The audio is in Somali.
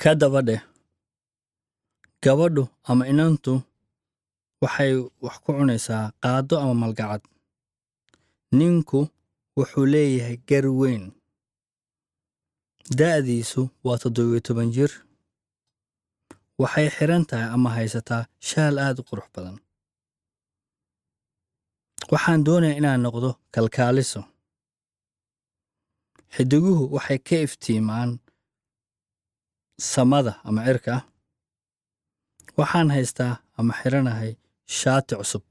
ka daba dheh gabadhu ama inantu waxay wax ku cunaysaa qaaddo ama malgacad ninku wuxuu leeyahay gar weyn da'diisu waa toddobiyo toban jir waxay xidhan tahay ama haysataa shaal aad u qurux badan waxaan doonayaa inaan noqdo kalkaaliso xidiguhu waxay ka iftiimaan samada ama cirka waxaan haystaa ama xidhanahay shaati cusub